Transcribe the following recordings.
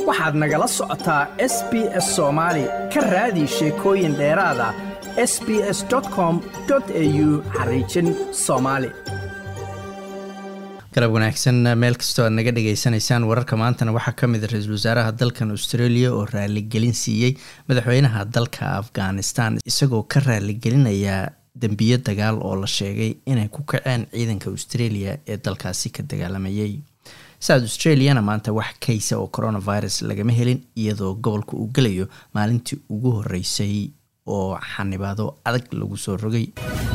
waxaad nagala socotaa s b s soomaali ka raadi sheekooyin dheeraada s b s com au xariijin soomaali galab wanaagsan meel kastoo aad naga dhagaysanaysaan wararka maantana waxaa ka mid a ra-iisul wasaaraha dalkan australia oo raaligelin siiyey madaxweynaha dalka afghanistan isagoo ka raaligelinaya dembiyo dagaal oo la sheegay inay ku kaceen ciidanka australia ee dalkaasi ka dagaalamayay south australiana maanta wax kaysa oo coronavirus lagama helin iyadoo gobolka uu gelayo maalintii ugu horeysay oo xanibaado adag lagu soo rogay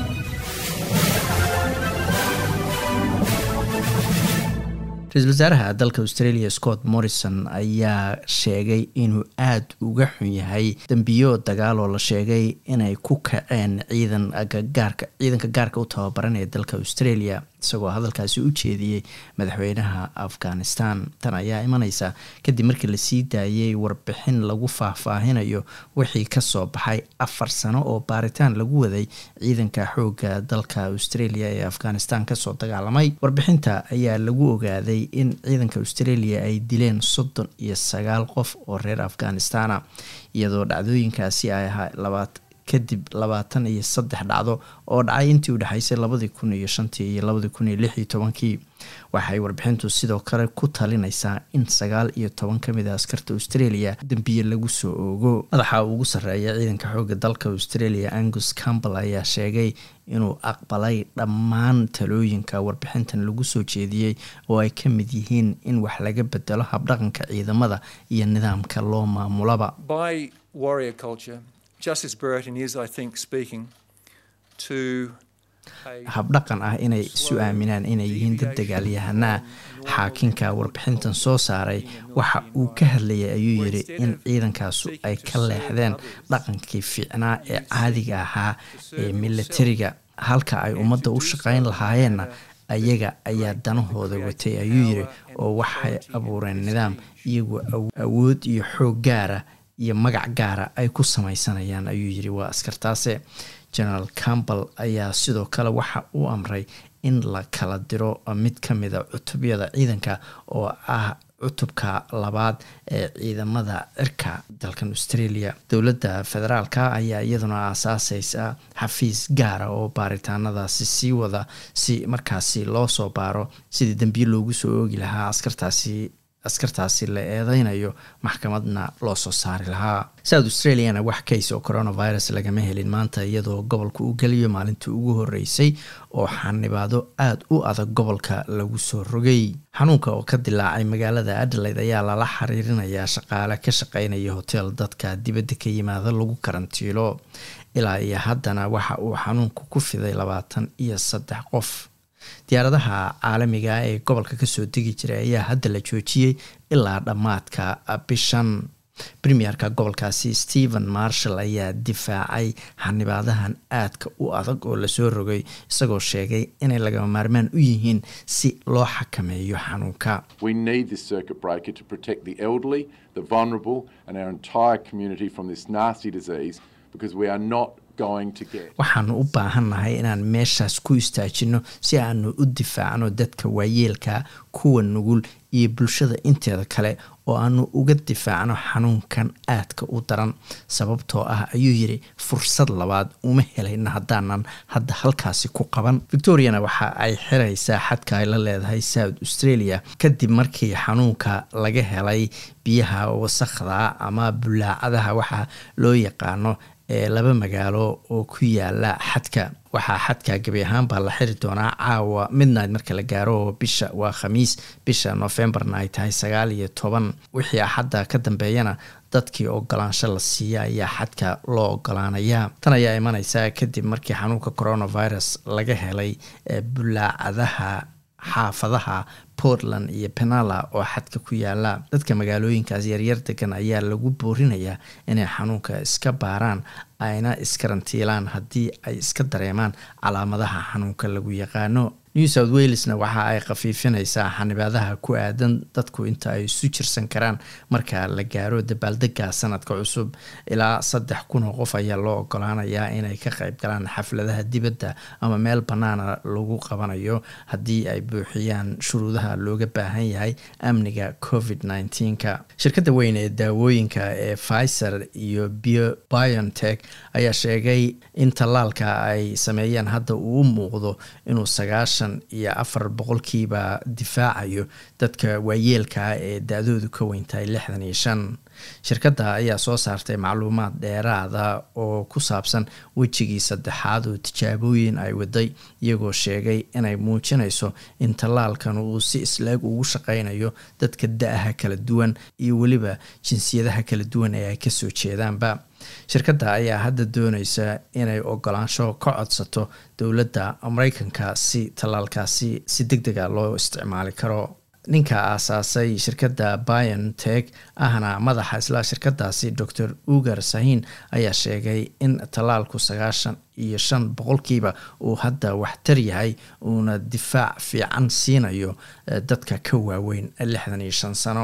ra-iisul wasaaraha dalka australia scott morrison ayaa sheegay inuu aada uga xun yahay dembiyo dagaal oo la sheegay inay ku kaceen ciidan gaarka ciidanka gaarka u tababaran ee dalka australia isagoo hadalkaasi u jeediyey madaxweynaha afghanistan tan ayaa imaneysa kadib markii lasii daayay warbixin lagu faahfaahinayo wixii kasoo baxay afar sano oo baaritaan lagu waday ciidanka xooga dalka australia ee afghanistan kasoo dagaalamay warbixinta ayaa lagu ogaaday in ciidanka australia ay dileen soddon iyo sagaal qof oo reer afghanistana iyadoo dhacdooyinkaasi ay ahaa labaat kadib labaatan iyo saddex dhacdo oo dhacay intii u dhexeysay labadii kun iyo shantii iyo labadii kun iyo lix iyo tobankii waxay warbixintu sidoo kale ku talinaysaa in sagaal iyo toban ka mid a askarta australia dembiye lagu soo oogo madaxa ugu sarreeya ciidanka xooga dalka australia angus campbell ayaa sheegay inuu aqbalay dhammaan talooyinka warbixintan lagu soo jeediyey oo ay ka mid yihiin in wax laga bedelo habdhaqanka ciidamada iyo nidaamka loo maamulaba Justice Burton is, I think, speaking to habdhaqan ah inay isu aaminaan inay yihiin dad dagaalyahanaa xaakinka warbixintan soo saaray waxa uu ka hadlayay ayuu yidhi in ciidankaasu ay ka leexdeen dhaqankii fiicnaa ee caadiga ahaa ee milatariga halka ay ummadda u shaqayn lahaayeenna ayaga ayaa danahooda watay ayuu yidhi oo waxay abuureen nidaam iyagoo awood iyo xoog gaara iyo magac gaara ay ku sameysanayaan ayuu yidhi waa askartaase generaal campbell ayaa sidoo kale waxa uu amray in la kala diro mid ka mida cutubyada ciidanka oo ah cutubka labaad ee ciidamada cirka dalkan australia dowladda federaalka ayaa iyaduna aasaaseysa xafiis gaara oo baaritaanadaasi sii wada si markaasi loo soo baaro sidii dembiye loogu soo oogi lahaa askartaasi askartaasi la eedeynayo maxkamadna loo soo saari lahaa south australiana wax kays oo coronavirus lagama helin maanta iyadoo gobolka uu geliyo maalintii ugu horeysay oo xanibaado aada u adag gobolka lagu soo rogay xanuunka oo ka dilaacay magaalada adelaide ayaa lala xiriirinayaa shaqaale ka shaqeynaya hotel dadka dibadda ka yimaada lagu karantiilo ilaa iyo haddana waxa uu xanuunku ku fiday labaatan iyo saddex qof diyaaradaha caalamiga ee gobolka kasoo degi jiray ayaa hadda la joojiyey ilaa dhammaadka bishan premierka gobolkaasi stephen marshall ayaa difaacay xanibaadahan aadka u adag oo lasoo rogay isagoo sheegay inay lagama maarmaan u yihiin si loo xakameeyo xanuunka waxaanu u baahannahay inaan meeshaas ku istaajino si aanu u difaacno dadka waayeelka kuwa nugul iyo bulshada inteeda kale oo aanu uga difaacno xanuunkan aadka u daran sababtoo ah ayuu yidhi fursad labaad uma helayna haddaanan hadda halkaasi ku qaban victoriana waxa ay xiraysaa xadka ay la leedahay south australia kadib markii xanuunka laga helay biyaha wasakhda ama bulaacadaha waxa loo yaqaano ee laba magaalo oo ku yaala xadka waxaa xadka gebi ahaan baa la xiri doonaa caawa midnight marka la gaaro oo bisha waa khamiis bisha novembarna ay tahay sagaal iyo toban wixii axadda ka dambeeyana dadkii ogolaansho la siiya ayaa xadka loo ogolaanayaa tan ayaa imaneysa kadib markii xanuunka coronavirus laga helay bulaacadaha xaafadaha portland iyo penala oo xadka ku yaala dadka magaalooyinkaas yaryar degan ayaa lagu boorinayaa inay xanuunka iska baaraan ayna iskarantiilaan haddii ay iska dareemaan calaamadaha xanuunka lagu yaqaano new south walesna waxa ay khafiifinaysaa xanibaadaha ku aadan dadku inta ay isu jirsan karaan marka la gaaro dabaaldega sanadka cusub ilaa saddex kun oo qof ayaa loo ogolaanayaa inay ka qayb galaan xafladaha dibadda ama meel bannaana lagu qabanayo haddii ay buuxiyaan shuruudaha looga baahan yahay amniga covid nneteen-ka shirkadda weyn ee daawooyinka ee pfizer iyo biontech ayaa sheegay in tallaalka ay sameeyeen hadda uu u muuqdo inuu sagaashan iyo afar boqolkiiba difaacayo dadka waayeelkaa ee da-doodu ka weyntahay lixdan iyo shan shirkadda ayaa soo saartay macluumaad dheeraada oo ku saabsan wejigii saddexaad oo tijaabooyin ay waday iyagoo sheegay inay muujinayso in tallaalkan uu si isleeg ugu shaqaynayo dadka da-aha kala duwan iyo weliba jinsiyadaha kala duwan ee ay kasoo jeedaanba shirkadda ayaa hadda dooneysa inay ogolaansho ka codsato dowladda mareykanka si tallaalkaasi si deg dega loo isticmaali karo ninka aasaasay shirkadda biontech ahna madaxa isla shirkadaasi dor ugar sahin ayaa sheegay in tallaalku sagaashan iyo shan boqolkiiba uu hadda waxtar yahay uuna difaac fiican siinayo dadka ka waaweyn lixdan iyo shan sano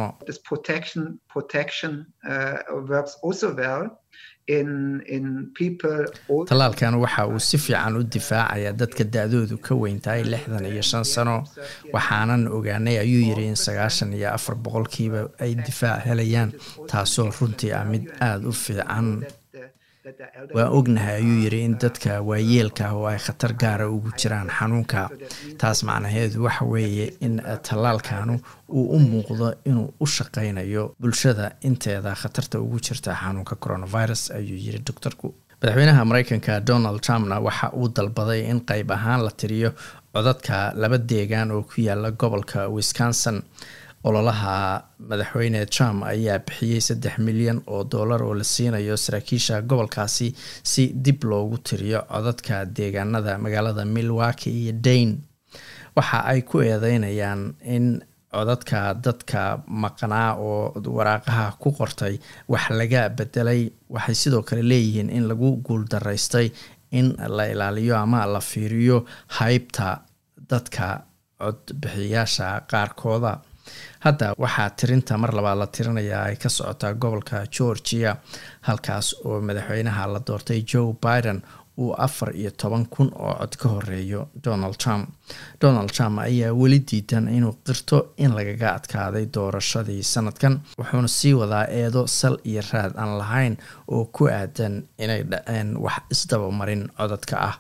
tallaalkan waxa uu si fiican u difaacaya dadka da-doodu ka weyntahay lixdan iyo shan sano waxaanan ogaanay ayuu yiri in sagaashan iyo afar boqolkiiba ay difaac helayaan taasoo runtii ah mid aada u fiican waa ognahay ayuu yiri in dadka waayeelka ah oo ay khatar gaara ugu jiraan xanuunka taas macnaheedu waxa weeye in tallaalkanu uu u muuqdo inuu u shaqaynayo bulshada inteeda khatarta ugu jirta xanuunka coronavirus ayuu yiri doctorku madaxweynaha mareykanka donald trumpna waxa uu dalbaday in qeyb ahaan la tiriyo codadka laba deegaan oo ku yaala gobolka wisconsin ololaha madaxweyne trump ayaa bixiyey saddex milyan oo dollar oo la siinayo saraakiisha gobolkaasi si dib loogu tiriyo codadka deegaanada magaalada milwaki iyo dane waxa ay ku eedeynayaan in codadka dadka maqnaa oo waraaqaha ku qortay wax laga bedelay waxay sidoo kale leeyihiin in lagu guuldaraystay in la ilaaliyo ama la fiiriyo haybta dadka codbixiyaasha qaarkooda hadda waxaa tirinta mar labaad la tirinayaa ay ka socotaa gobolka georgia halkaas oo madaxweynaha la doortay joe biden uu afar iyo toban kun oo cod ka horeeyo donald trump donald trump ayaa weli diidan inuu qirto in lagaga adkaaday doorashadii sanadkan wuxuuna sii wadaa eedo sal iyo raad aan lahayn oo ku aadan inay dhaceen wax isdabamarin codadka ah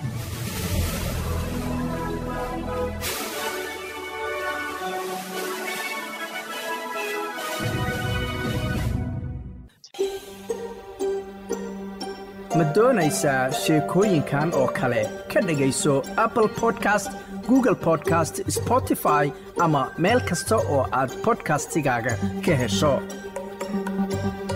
ma doonaysaa sheekooyinkan oo kale ka dhegayso apple podcast google podcast spotify ama meel kasta oo aad bodkastigaaga ka hesho